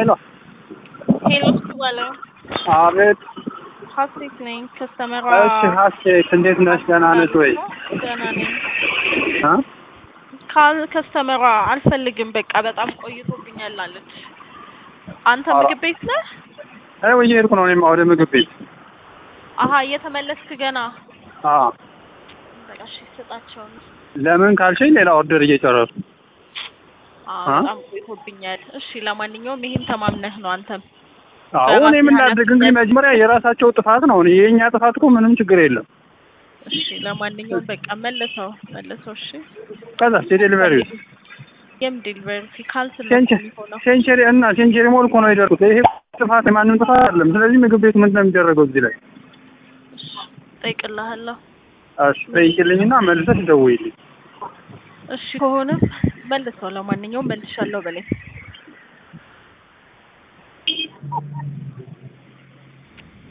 ሄሎ ሄሎ ባለ አቤት። ሀሴት ነኝ ከስተመሯ እሺ ሀሴት እንዴት ነሽ? ደህና ነሽ ወይ? ደህና ነኝ እ ካል ከስተመሯ አልፈልግም በቃ በጣም ቆይቶብኛል አለች አንተ ኧረ- ምግብ ቤት ነህ አይ ወይ እየሄድኩ ነው እኔማ ወደ ምግብ ቤት። አሀ እየተመለስክ ገና አዎ በቃ እሺ ስጣቸው ለምን ካልሽኝ ሌላ ኦርደር እየጨረስኩ አዎ አ? በጣም ቆይቶብኛል እሺ ለማንኛውም ይሄን ተማምነህ ነው አንተም አዎ እኔ ምን ላድርግ እንግዲህ መጀመሪያ የራሳቸው ጥፋት ነው። እኔ የእኛ ጥፋት እኮ ምንም ችግር የለም። እሺ ለማንኛውም በቃ መልሰው መልሰው እሺ ከዛ የዴሊቨሪ የም ዴሊቨሪ ካንስል ነው ሴንቸሪ የሚሆነው ሴንቸሪ እና ሴንቸሪ ሞል እኮ ነው የደረኩት። ይሄ ጥፋት የማንም ጥፋት አይደለም። ስለዚህ ምግብ ቤት ምንድን ነው የሚደረገው እዚህ ላይ? እሺ እጠይቅልሃለሁ እሺ ጠይቂልኝና መልሰሽ ደውይልኝ። እሺ ከሆነ መልሰው ለማንኛውም መልሻለሁ በለኝ